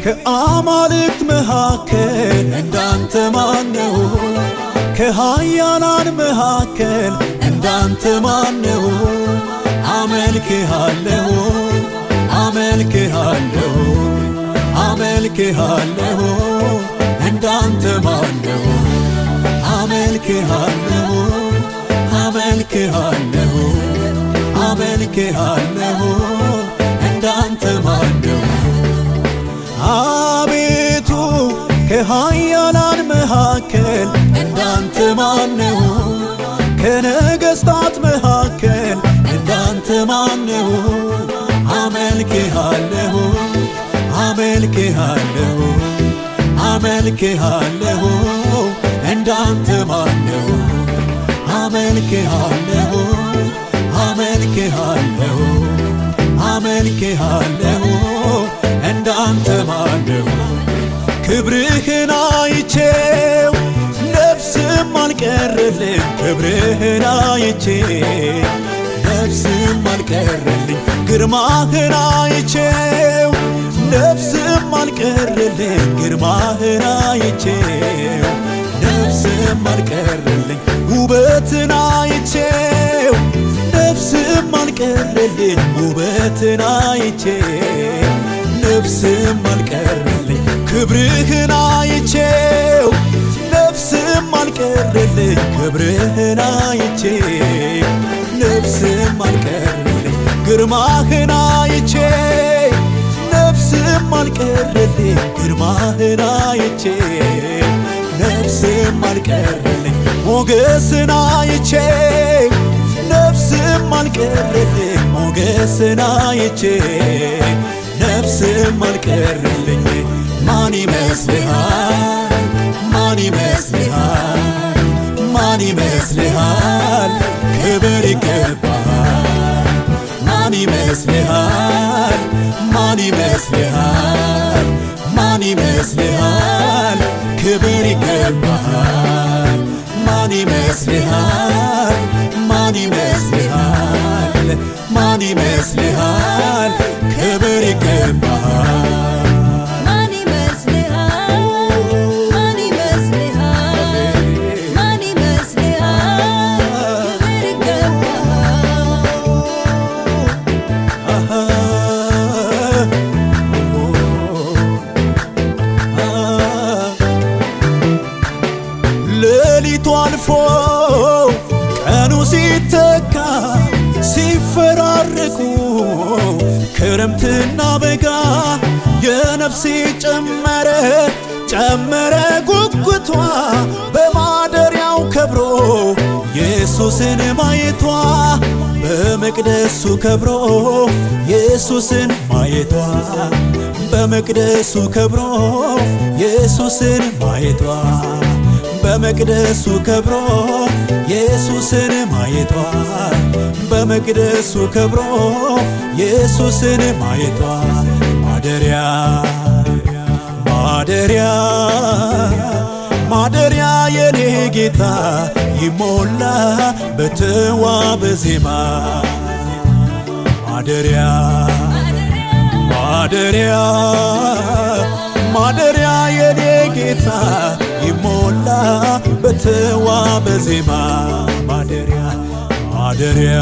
ከአማልክት መካከል እንዳንተ ማነው? ከሃያላን መካከል እንዳንተ ማነው? አመልክሃለሁ አመልክሃለሁ አመልክሃለሁ እንዳንተ ማነው? አመልክሃለሁ አመልክሃለሁ አመልክሃለሁ እንዳንተ ማነው? አቤቱ ከሃያላን መካከል እንዳንተ ማነው? ከነገሥታት መካከል እንዳንተ ማነው? አመልክሃለሁ አመልክሃለሁ አመልክሃለሁ እንዳንተ ማነው? አመልክሃለሁ አመልክሃለሁ አመልክሃለሁ እንዳንተ ማነው? ክብርህን አይቼው ነፍስም አልቀረልኝ ክብርህን አይቼ ነፍስም አልቀረልኝ ግርማህን አይቼው ነፍስም አልቀረልኝ ግርማህን አይቼው ነፍስም አልቀረልኝ ውበትን አይቼው ነፍስም አልቀረልኝ ውበትን አይቼው ነፍስም አልቀረልኝ ክብርህን አይቼው ነፍስም አልቀረልኝ ክብርህን አይቼው ነፍስም አልቀረልኝ ግርማህን አይቼ ነፍስም አልቀረልኝ ግርማህን አይቼ ነፍስም አልቀረልኝ ሞገስን አይቼ ነፍስም አልቀረልኝ ሞገስን አይቼ ነፍስም አልቀረልኝ ማን ይመስልሃል ማን ይመስልሃል ማን ይመስልሃል ክብር ይገባሃል ማን ይመስልሃል ማን ይመስልሃል ማን ይመስልሃል ክብር ይገባሃል ማን ይመስልሃል ማን ይመስልሃል ማን ይመስልሃል ክብር ይገባሃል ማን ይመስልሃል ማን ይመስልሃል ማን ይመስልሃል ክብር ይገባሃል ሌሊቱ አልፎ ቀኑ ሲተካ ሲፈራረቁ ክረምትና በጋ የነፍሴ ጨመረ ጨመረ ጉጉቷ በማደሪያው ከብሮ ኢየሱስን ማየቷ በመቅደሱ ከብሮ ኢየሱስን ማየቷ በመቅደሱ ከብሮ ኢየሱስን ማየቷ በመቅደሱ ከብሮ ኢየሱስን ማየቷ በመቅደሱ ከብሮ ኢየሱስን ማየቷ ማደሪያ ማደሪያ ማደሪያ የኔ ጌታ ይሞላ በተዋበ ዜማ ማደሪያ ማደሪያ ማደሪያ የኔ ጌታ ይሞላ በተዋበ ዜማ ማደሪያ ማደሪያ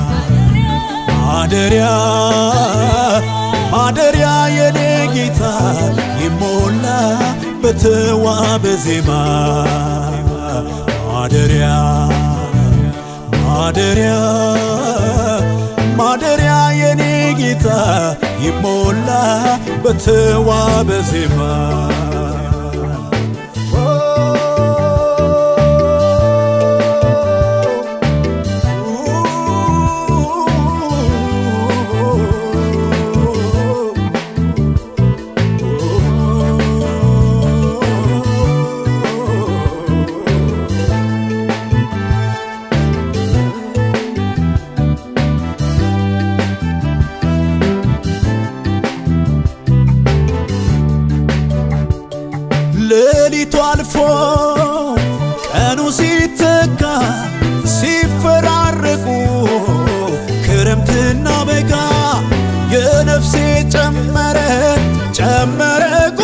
ማደሪያ ማደሪያ የኔ ጌታ ይሞላ በተዋበ ዜማ ማደሪያ ማደሪያ ማደሪያ የኔ ጌታ ይሞላ በተዋበ ዜማ ሌሊቱ አልፎ ቀኑ ሲተካ ሲፈራረቁ ክረምትና በጋ የነፍሴ ጨመረ ጨመረ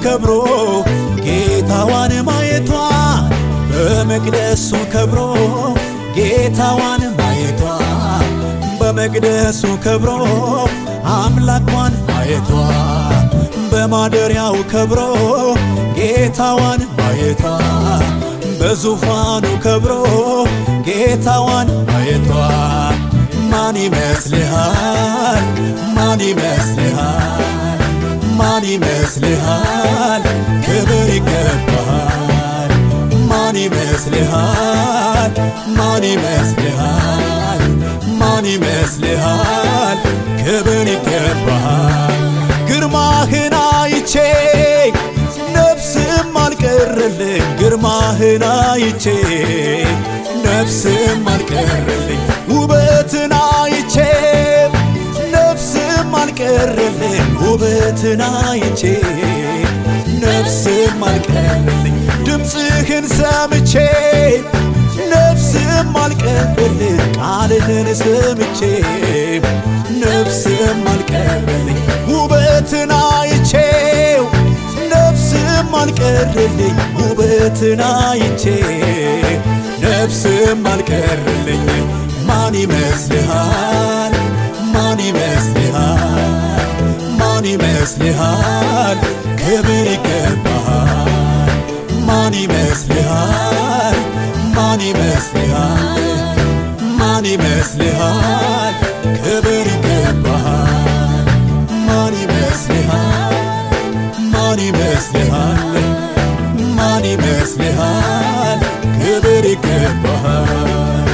ከብሮ ጌታዋን ማየቷ በመቅደሱ ከብሮ ጌታዋን ማየቷ በመቅደሱ ከብሮ አምላኳን ማየቷ በማደሪያው ከብሮ ጌታዋን ማየቷ በዙፋኑ ከብሮ ጌታዋን ማየቷ ማን ይመስልሃል? ማን ይመስልሃል? ማን ይመስልሃል? ክብር ይገባሃል። ማን ይመስልሃል? ማን ይመስልሃል? ማን ይመስልሃል? ክብር ይገባሃል። ግርማህን አይቼ ነፍስም አልቀረልኝ ግርማህን አይቼ ነፍስም አልቀረልኝ ውበትን አይቼ ነፍስም አልቀረልኝ ውበትን አይቼ ነፍስም አልቀረልኝ ድምፅህን ሰምቼ ነፍስም አልቀረልኝ ቃልህን ሰምቼ ነፍስም አልቀረልኝ ውበትን አይቼው ነፍስም አልቀረልኝ ውበትን አይቼ ነፍስም አልቀረልኝ ማን ይመስልሃል? ማን ይመስልሃል? ማን ይመስልሃል? ክብር ይገባሃል። ማን ይመስልሃል? ማን ይመስልሃል? ማን ይመስልሃል? ክብር ይገባሃል። ማን ይመስልሃል? ማን ይመስልሃል? ማን ይመስልሃል? ክብር ይገባሃል።